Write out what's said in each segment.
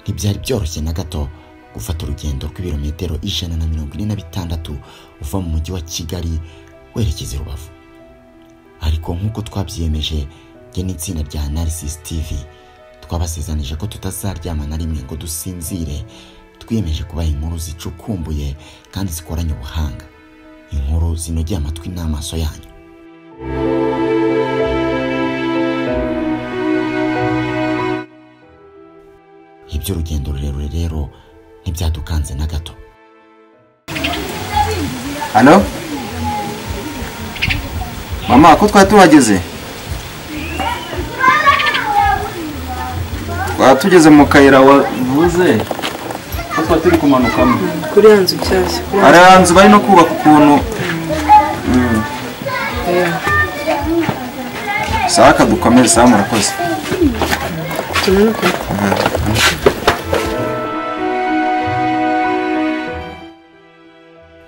ntibyari byoroshye na gato gufata urugendo rw'ibirometero ijana na mirongo ine na bitandatu uva mu mujyi wa kigali werekeza i rubavu ariko nk'uko twabyiyemeje njye n'itsinda rya analysis tv twabasezanije ko tutazaryama na rimwe ngo dusinzire twiyemeje kubaha inkuru zicukumbuye kandi zikoranye ubuhanga inkuru zinogeye amatwi n'amaso yanyu iby'urugendo rurerure rero ntibyadukanze na gato hano mama ko twari tuhageze twari tugeze mu kayira wavuze ko twari turi kumanukamo kuri ya nzu nshyashya kuri ya hari ahantu bari no kubaka ukuntu saka dukomeze sawa murakoze nzu tumanuka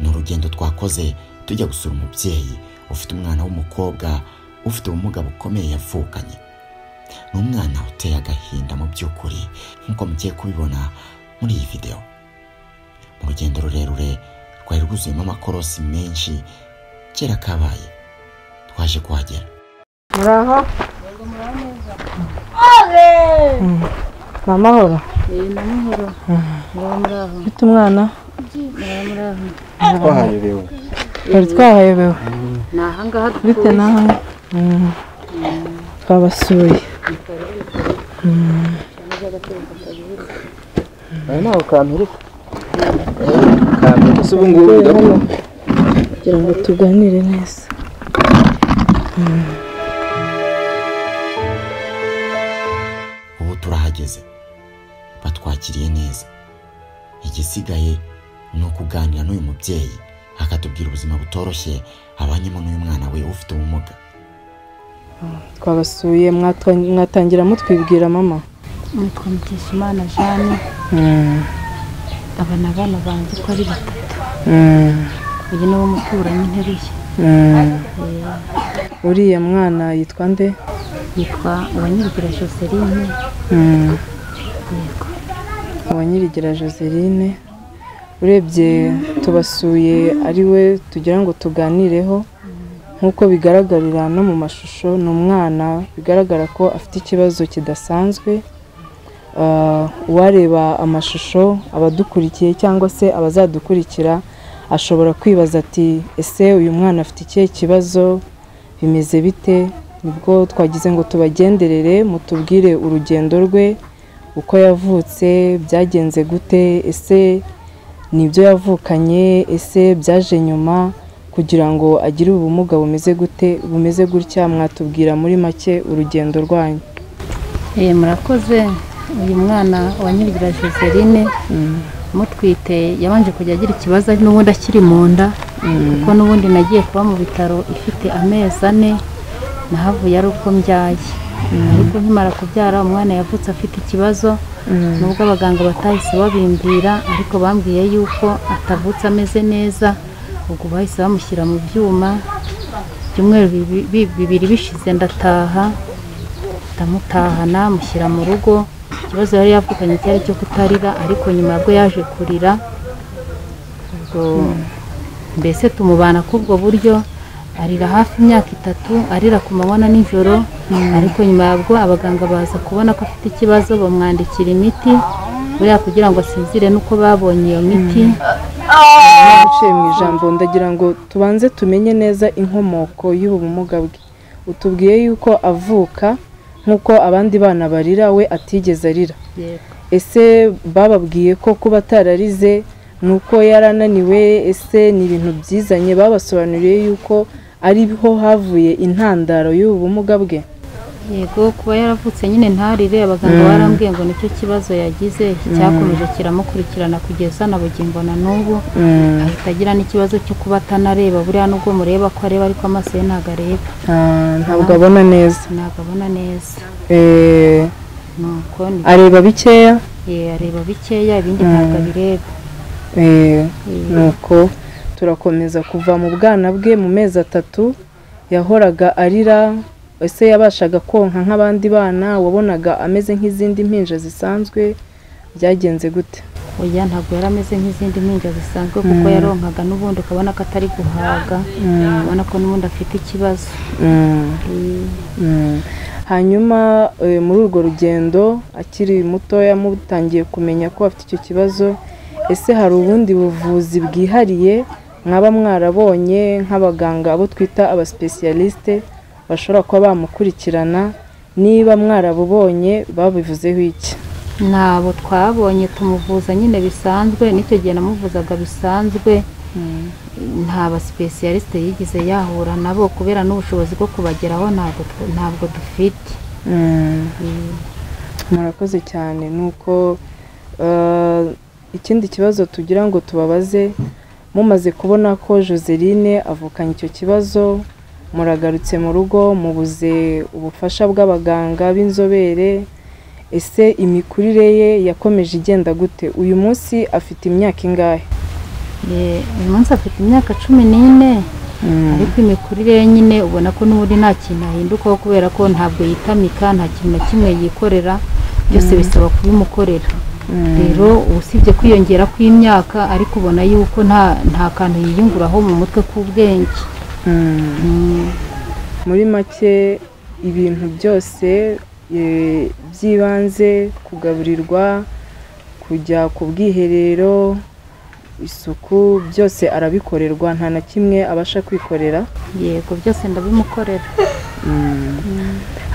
ni urugendo twakoze tujya gusura umubyeyi ufite umwana w'umukobwa ufite ubumuga bukomeye yavukanye ni umwana uteye agahinda mu by'ukuri nk'uko mugiye kubibona muri iyi videwo mu rugendo rurerure rwari rwuzuyemo amakorosi menshi kera kabaye twaje kuhagera muraho mama hora ufite umwana twahayobewe twari twahayobewe ni ahangaha bite naho Mm. twabasuye aha ni aho kampirika kampirika se ubu ngubu birakora kugira ngo tuganire neza ubu turahageze batwakiriye neza igisigaye ni ukuganira n'uyu mubyeyi akatubwira ubuzima butoroshye abanyemo n'uyu mwana we ufite ubumuga twabasuye mwatwa- mwatangira mutwibwira mama nitwa mukeshimana jane Mm. aba ni abana banjye uko ari batatu Mm. uyu ni wo muturanyi nteruye Mm. uriya mwana yitwa nde yitwa uwanyirigira joseline Mm. yego uwanyirigira joseline urebye tubasuye ari we tugira ngo tuganireho nk'uko bigaragarira no mu mashusho ni umwana bigaragara ko afite ikibazo kidasanzwe Ah, uwareba amashusho abadukurikiye cyangwa se abazadukurikira ashobora kwibaza ati ese uyu mwana afite ikihe kibazo bimeze bite nibwo twagize ngo tubagenderere mutubwire urugendo rwe uko yavutse byagenze gute ese nibyo yavukanye ese byaje nyuma kugira ngo agire ubumuga bumeze gute bumeze gutya mwatubwira muri make urugendo rwanyu Eh, murakoze uyu mwana uwanyirigira joseline mutwite yabanje kujya agira ikibazo ari n'ubundi akiri mu nda kuko n'ubundi nagiye kuba mu bitaro ifite amezi ane nahavuye ari uko mbyaye ariko nkimara kubyara umwana yavutse afite ikibazo nubwo abaganga batahise babimbira ariko bambwiye yuko atavutse ameze neza ubwo bahise bamushyira mu byuma ibyumweru bibi- bi- bibiri bishize ndataha ndamutahana mushyira mu rugo ikibazo yari yavukanye cyari cyo kutarira ariko nyuma bwo yaje kurira ubwo mbese tumubana k'ubwo buryo arira hafi imyaka itatu arira ku manywa na nijoro ariko nyuma yabwo abaganga baza kubona ko afite ikibazo bamwandikira imiti buriya kugira ngo asinzire nuko babonye iyo miti guciye mu ijambo ndagira ngo tubanze tumenye neza inkomoko y'ubu bumuga bwe utubwiye yuko avuka nk'uko abandi bana barira we atigeze arira yego ese bababwiye ko kuba atararize ni uko yari ananiwe ese ni ibintu byizanye babasobanuriye yuko ariho havuye intandaro y'ubu bumuga bwe yego kuba yaravutse nyine ntarire abaganga barambwiye ngo nicyo kibazo yagize cyakomeje kiramukurikirana kugeza na bugingo na n'ubu ahita agira n'ikibazo cyo kuba atanareba buriya nubwo mureba ko areba ariko amaso ye ntabwo areba Ah, ntabwo abona neza ntabwo abona neza Eh, nuko ni areba bikeya ye- areba bikeya ibindi ntabwo abireba Eh, Mm. nuko turakomeza kuva mu bwana bwe mu mezi atatu yahoraga arira ese yabashaga konka nk'abandi bana wabonaga ameze nk'izindi mpinja zisanzwe byagenze gute oya ntabwo yari ameze nk'izindi mpinja zisanzwe kuko yaronkaga n'ubundi ukabona ko atari guhaga ubona ko n'ubundi afite ikibazo Mm. hanyuma eh, muri urwo rugendo akiri mutoya mutangiye kumenya ko afite icyo kibazo ese hari ubundi buvuzi bwihariye mwaba mwarabonye nk'abaganga abo twita abasipesiyalisite bashobora kuba bamukurikirana niba mwarabubonye babivuzeho iki ntabwo twabonye tumuvuza nyine bisanzwe n'icyo gihe namuvuzaga bisanzwe nta basipesiyalisite yigeze yahura nabo kubera n'ubushobozi bwo kubageraho ntabwo tw- ntabwo dufite murakoze cyane ni uko eh, ikindi kibazo tugira ngo tubabaze mumaze kubona ko joseline avukanye icyo kibazo muragarutse mu rugo mubuze ubufasha bw'abaganga b'inzobere ese imikurire ye yakomeje igenda gute uyu munsi afite imyaka ingahe Eh, uyu munsi afite imyaka cumi n'ine ariko imikurire ye nyine ubona ko n'ubundi nta kintu ahindukaho kubera ko ntabwo yitamika nta kintu na kimwe yikorera byose bisaba kubimukorera rero usibye kwiyongera kw'imyaka ariko ubona yuko nta nta kantu yiyunguraho mu mutwe k'ubwenge Mm. muri make ibintu byose e, by'ibanze kugaburirwa kujya ku bwiherero isuku byose arabikorerwa nta na kimwe abasha kwikorera yego byose ndabimukorera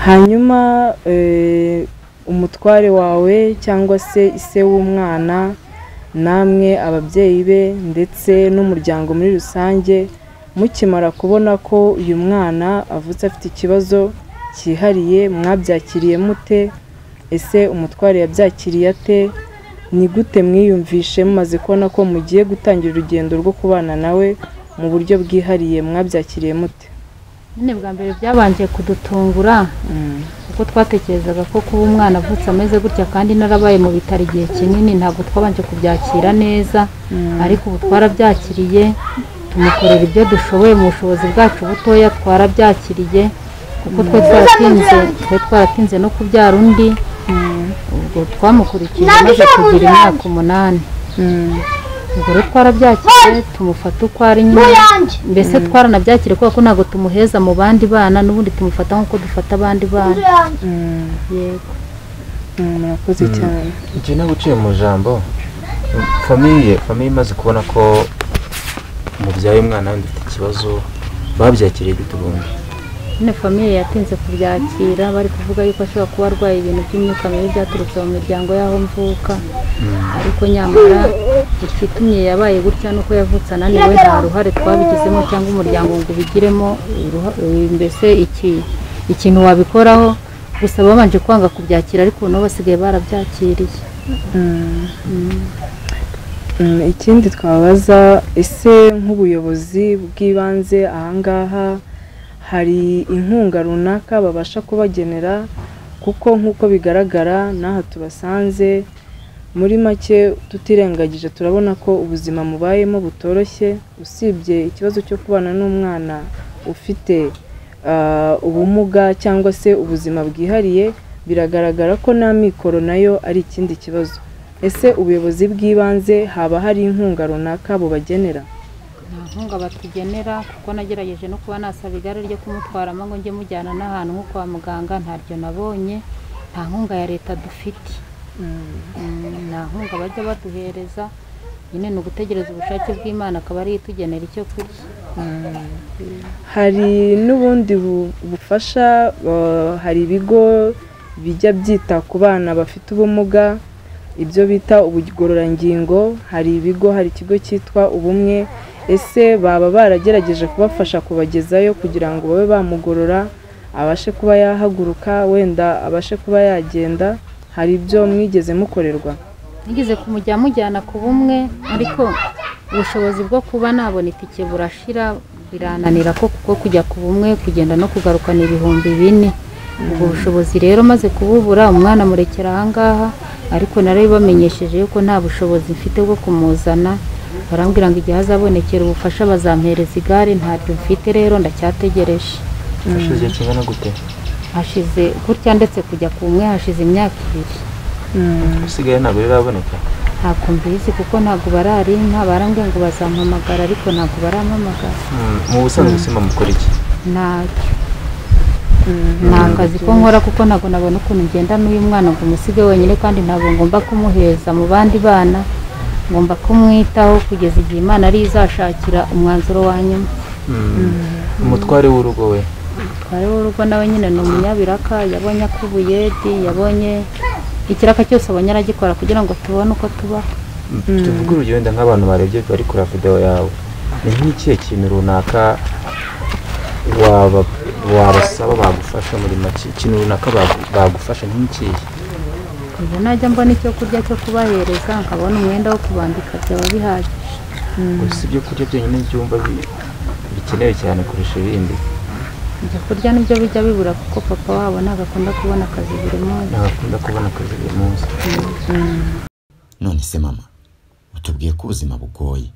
hanyuma e, umutware wawe cyangwa se ise w'umwana namwe ababyeyi be ndetse n'umuryango muri rusange mukimara kubona ko uyu mwana avutse afite ikibazo cyihariye mwabyakiriye mute ese umutware yabyakiriye ate ni gute mwiyumvishe mumaze kubona ko mugiye gutangira urugendo rwo kubana nawe mu buryo bwihariye mwabyakiriye mute nyine bwa mbere byabanje kudutungura kuko twatekerezaga ko kuba umwana avutse ameze gutya kandi narabaye mu bitaro igihe kinini ntabwo twabanje kubyakira neza ariko ubu twarabyakiriye tumukorera ibyo dushoboye mu bushobozi bwacu butoya twarabyakiriye kuko twe twaratinze twe twaratinze no kubyara undi ubwo twamukurikije maze kugira imyaka umunani ubwo rero twarabyakiriye tumufata uko ari nyine mbese twaranabyakiriye kubera ko ntabwo tumuheza mu bandi bana n'ubundi tumufata nk'uko dufata abandi bana yego Mm, murakoze cyane igihe naba uciye mu jambo famiye famiye imaze kubona ko umubyaye umwana wenda ufite ikibazo babyakiriye gute ubundi nyine famiye yatinze kubyakira bari kuvuga yuko ashobora kuba arwaye ibintu by'imyuka mibi byaturutse mu miryango y'aho mvuka ariko nyamara ikitumye yabaye gutya nuko yavutse ananiwe nta ruhare twabigizemo cyangwa umuryango ngo ubigiremo uruha- mbese iki ikintu wabikoraho gusa babanje kwanga kubyakira ariko ubu nabo basigaye barabyakiriye Mm, ikindi twabaza ese nk'ubuyobozi bw'ibanze ahangaha hari inkunga runaka babasha kubagenera kuko nk'uko bigaragara n'aha tubasanze muri make tutirengagije turabona ko ubuzima mubayemo butoroshye usibye ikibazo cyo kubana n'umwana ufite ah, ubumuga cyangwa se ubuzima bwihariye biragaragara ko na mikoro nayo ari ikindi kibazo ese ubuyobozi bw'ibanze haba hari inkunga runaka bubagenera nta nkunga batugenera kuko nagerageje no kuba nasaba igare ryo kumutwaramo ngo njye mujyana n'ahantu nko kwa muganga ntaryo nabonye nta nkunga ya leta dufite Mm, nta nkunga bajya baduhereza nyine ni ugutegereza ubushake bw'imana akaba ariyo itugenera icyo kurya hari n'ubundi bu- bufasha eh, hari ibigo bijya byita ku bana bafite ubumuga ibyo bita ubugororangingo hari ibigo hari ikigo cyitwa ubumwe ese baba baragerageje kubafasha kubagezayo kugira ngo babe bamugorora abashe kuba yahaguruka wenda abashe kuba yagenda hari ibyo mwigeze mukorerwa nigeze kumujya mujyana ku bumwe ariko ubushobozi bwo kuba nabona itike burashira birananira ko kuko kujya ku bumwe kugenda no kugaruka ni ibihumbi bine ubwo bushobozi rero maze kububura umwana murekera ahangaha ariko nari bamenyesheje yuko nta bushobozi mfite bwo kumuzana barambwira ngo igihe azabonekera ubufasha bazampereza igare ntabyo mfite rero ndacyategereje hashize igihe kingana gute hashize gutya ndetse kujya ku bumwe hashize imyaka ibiri usigaye ntabwo biraboneka ntabwo mbizi kuko ntabwo bararinka barambwiye ngo bazampamagara ariko ntabwo barampamagara Mm, mu busanzwe sima mukora iki ntacyo nta kazi ko nkora kuko ntabwo nabona ukuntu ngenda n'uyu mwana ngo umusige wenyine kandi ntabwo ngomba kumuheza mu bandi bana ngomba kumwitaho kugeza igihe imana ariyo izashakira umwanzuro wa nyuma umutware w'urugo we twari w'urugo nawe nyine ni umunyabiraka yabonye akubuyedi yabonye ikiraka cyose abonye aragikora kugira ngo tubone uko tubaho tuvuge urugero wenda nk'abantu barebye bari kureba videwo yawe ni nk'ikihe kintu runaka waba- wabasaba bagufasha muri make ikintu runaka bagu- bagufasha ni nk'ikihe ubu najya mbona icyo kurya cyo kubahereza nkabona umwenda wo kubambika byaba bihagije gusa ibyo kurya byonyine byumva bi- bikenewe cyane kurusha ibindi ibyo kurya nibyo bijya bibura kuko papa wabo ntabwo akunda kubona akazi buri munsi ntabakunda kubona akazi buri munsi none se mama utubwiye ko ubuzima bugoye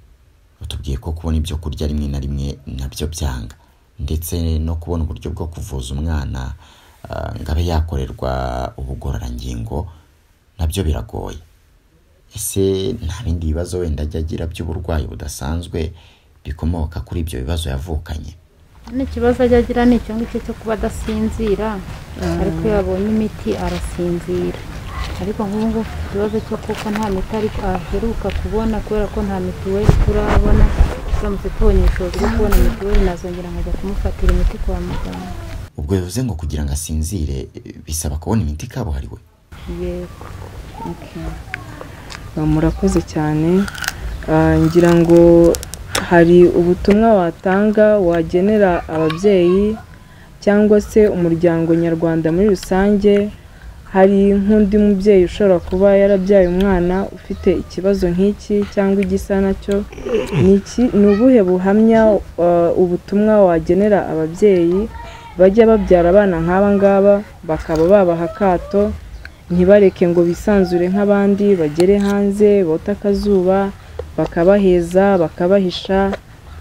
utubwiye ko kubona ibyo kurya rimwe na rimwe nabyo byanga ndetse no kubona uburyo bwo kuvuza umwana ah, ngo abe yakorerwa ubugororangingo nabyo biragoye ese nta bindi bibazo wenda ajya agira by'uburwayi budasanzwe bikomoka kuri ibyo bibazo yavukanye n'ikibazo ajya agira ni icyo ngicyo cyo kuba adasinzira ariko iyo yabonye imiti arasinzira ariko nk'ubu ngubu afite ikibazo cyo kuko nta miti ariko aheruka kubona kubera ko nta mituweli turabona turamutse tubonye ubushobozi bwo kubona mituweli nazongera nkajya kumufatira imiti kwa muganga ubwo bivuze ngo kugira ngo asinzire eh, bisaba kubona imiti kabuhariwe yego Ah, murakoze cyane Ah, ngira ngo hari ubutumwa watanga wagenera ababyeyi cyangwa se umuryango nyarwanda muri rusange hari nk'undi mubyeyi ushobora kuba yarabyaye umwana ufite ikibazo nk'iki cyangwa igisa nacyo ni iki ni ubuhe buhamya ah, ubutumwa wagenera ababyeyi bajya babyara abana nk'aba ngaba bakaba babaha akato ntibareke ngo bisanzure nk'abandi bagere hanze bote akazuba bakabaheza bakabahisha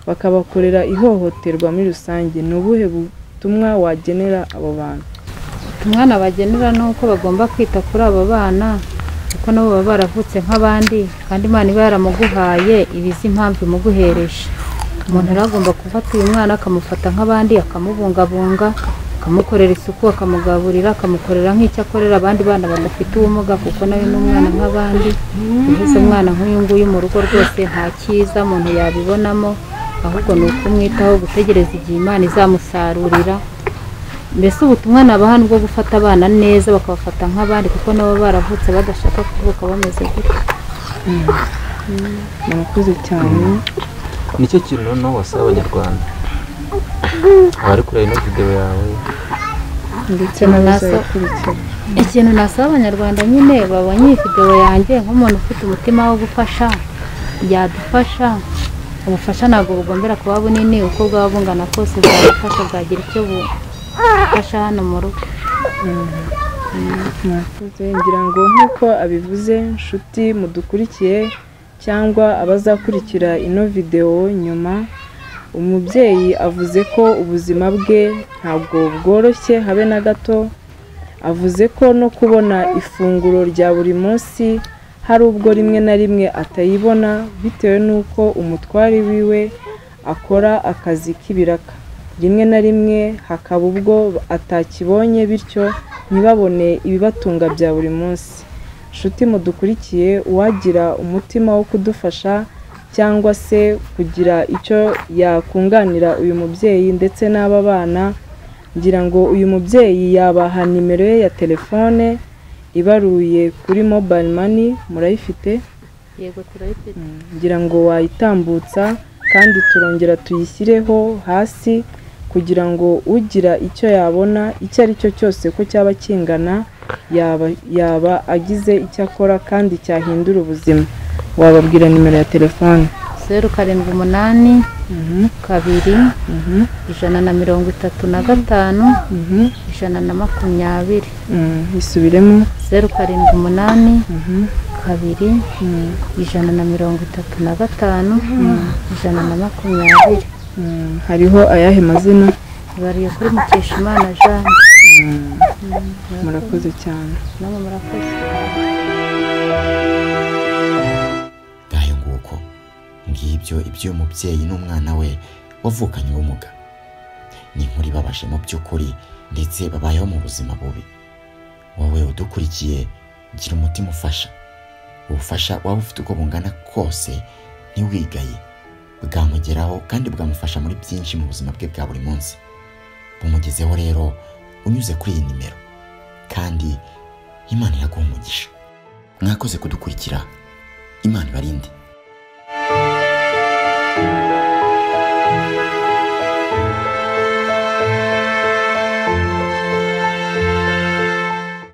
bakabakorera ihohoterwa muri rusange ni ubuhe butumwa wagenera abo bantu umwana bagenera ni uko bagomba kwita kuri abo bana kuko nabo baba baravutse nk'abandi kandi imana iba yaramuguhaye iba izi impamvu imuguhereje umuntu rero agomba gufata uyu mwana akamufata nk'abandi akamubungabunga akamukorera isuku akamugaburira akamukorera nk'icyo akorera abandi bana badafite ubumuga kuko nawe ni umwana nk'abandi uheze umwana nk'uyu nguyu mu rugo rwose nta cyiza umuntu yabibonamo ahubwo ni ukumwitaho gutegereza igihe imana izamusarurira mbese ubutumwa nabaha ni bwo gufata abana neza bakabafata nk'abandi kuko nabo baravutse badashaka kuvuka bameze gutya murakoze cyane nicyo kintu noneho wasaba abanyarwanda abari kureba ino videwo yawe ndetse Ikintu nasa- n'abazayikurikira ikintu nasaba abanyarwanda nyine babonye iyi videwo yanjye nk'umuntu ufite umutima wo gufasha yadufasha ubufasha ntabwo bugombera kuba bunini uko bwaba bungana kose bwagufasha bwagira icyo bufasha hano mu rugo murakoze ngira ngo nk'uko abivuze nshuti mudukurikiye cyangwa abazakurikira ino videwo nyuma umubyeyi avuze ko ubuzima bwe ntabwo bworoshye habe na gato avuze ko no kubona ifunguro rya buri munsi hari ubwo rimwe na rimwe atayibona bitewe n'uko umutwari wiwe akora akazi k'ibiraka rimwe na rimwe hakaba ubwo atakibonye bityo ntibabone ibibatunga bya buri munsi nshuti mudukurikiye uwagira umutima wo kudufasha cyangwa se kugira icyo yakunganira uyu mubyeyi ndetse n'aba bana ngira ngo uyu mubyeyi yabaha nimero ye ya telefone ibaruye kuri mobile mani murayifite yego turayifite ngira ngo wayitambutsa kandi turongera tuyishyireho hasi kugira ngo ugira icyo yabona icyo ari cyo cyose ko cyaba kingana yaba yaba agize icyo akora kandi cyahindura ubuzima wababwira nimero ya telefone zeru karindwi umunani Mhm, kabiri mhm, ijana na mirongo itatu na gatanu mhm, ijana na makumyabiri mhm, isubiremo zeru karindwi umunani Mhm, kabiri mhm, ijana na mirongo itatu na gatanu ijana na makumyabiri mhm. hariho ayahe mazina ibariye kuri mukeshimana jeanne murakoze cyane nabo murakoze ngibyo iby'uyu mubyeyi n'umwana we wavukanye ubumuga ni inkuru ibabaje mu by'ukuri ndetse babayeho mu buzima bubi wowe udukurikiye gira umutima ufasha ubufasha waba ufite uko bungana kose ntiwigaye bwamugeraho kandi bwamufasha muri byinshi mu buzima bwe bwa buri munsi bumugezeho rero unyuze kuri iyi nimero kandi imana iraguha umugisha mwakoze kudukurikira imana ibarinde